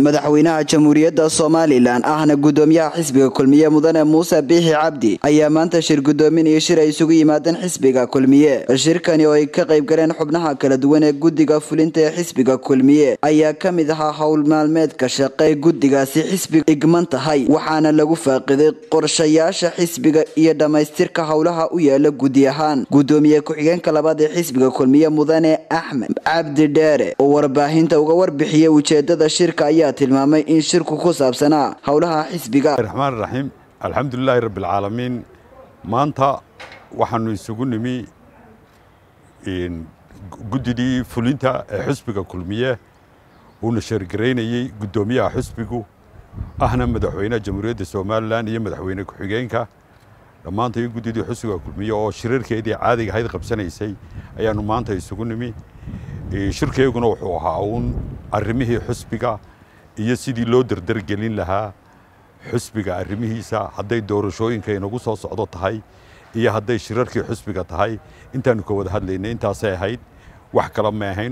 madaxweynaha jamhuuriyadda somalilan ahna gudoomiyaha xisbiga kulmiye mudane muuse biixi cabdi ayaa maanta shir gudoominaya shir ay isugu yimaadeen xisbiga kulmiye shirkani oo ay ka qayb galeen xubnaha kala duwan ee guddiga fulinta ee xisbiga kulmiye ayaa ka mid ahaa howl maalmeedka shaqe guddigaasi xisbiga igman tahay waxaana lagu faaqiday qorshayaasha xisbiga iyo dhammaystirka howlaha u yaala guddi ahaan gudoomiye ku-xigeenka labaad ee xisbiga kulmiye mudane axmed cabdi dheere oo warbaahinta uga warbixiyay ujeedada shirka ayaa tilmaamay in shirku ku saabsanaa howlaha xisbiga raxmaan raxiim alxamdulilaahi rabbialcaalamiin maanta waxaanu isugu nimi guddidii fulinta ee xisbiga kulmiye uuna sheergaraynayey guddoomiyaha xisbigu ahna madaxweynaha jamhuuriyadda somalilan iyo madaxweyne ku-xigeenka dhammaantay guddidii xisbiga kulmiye oo shirarkeedii caadiga ahayd qabsanaysay ayaanu maanta isugu nimi shirkeyguna wuxuu ahaa uun arrimihii xisbiga iyo sidii loo dardargelin lahaa xusbiga arrimihiisa hadday doorashooyinka inagu soo socdo tahay iyo hadday shirarkii xusbiga tahay intaanu ka wada hadlaynay intaasay ahayd wax kale ma ahayn